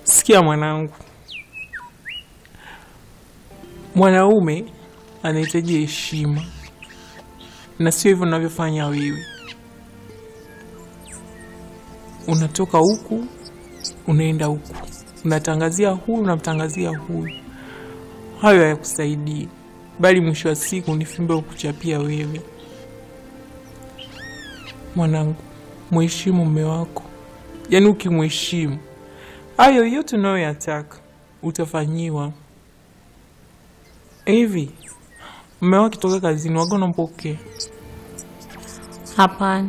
Sikia mwanangu, mwanaume anahitaji heshima na sio hivyo unavyofanya wewe. Unatoka huku unaenda huku, unatangazia huyu unamtangazia huyu. Hayo hayakusaidii, bali mwisho wa siku ni fimbo ya kuchapia wewe. Mwanangu, mheshimu mume wako, yaani ukimheshimu hayo yote unayoyataka utafanyiwa. Hivi mume wako akitoka kazini waga unampokea Hapana,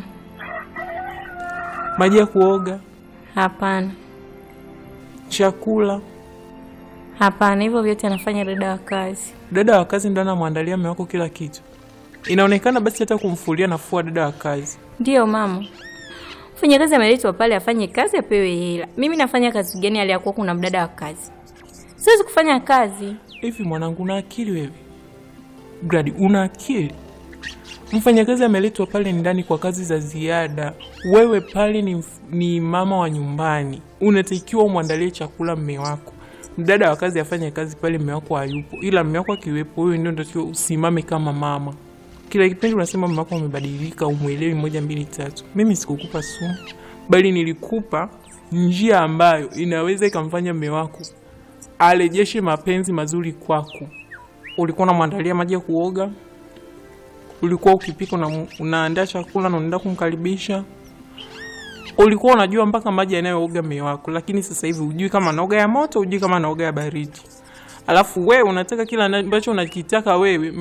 maji ya kuoga, hapana, chakula? hapana. Hivyo vyote anafanya dada wa kazi. Dada wa kazi ndo anamwandalia mume wako kila kitu? Inaonekana basi hata kumfulia nafua dada wa kazi. Ndiyo mama, mfanyakazi ameletwa pale afanye kazi apewe hela. Mimi nafanya kazi gani hali ya kuwa kuna mdada wa kazi? Siwezi kufanya kazi. Hivi mwanangu, una akili wewe? Gradi, una akili? Mfanyakazi ameletwa pale ndani kwa kazi za ziada. Wewe pale ni, ni mama wa nyumbani, unatakiwa umwandalie chakula mme wako. Mdada wa kazi afanye kazi pale mme wako hayupo, ila mme wako akiwepo, wewe ndio unatakiwa usimame kama mama. Kila kipindi unasema mme wako amebadilika, umwelewi moja mbili tatu. Mimi sikukupa sumu, bali nilikupa njia ambayo inaweza ikamfanya mme wako arejeshe mapenzi mazuri kwako. Ulikuwa unamwandalia maji ya kuoga, ulikuwa ukipika una, unaandaa chakula na unaenda kumkaribisha, ulikuwa unajua mpaka maji yanayooga mume wako, lakini sasa hivi hujui kama anaoga ya moto, hujui kama anaoga ya baridi. Alafu wewe unataka kila ambacho unakitaka wewe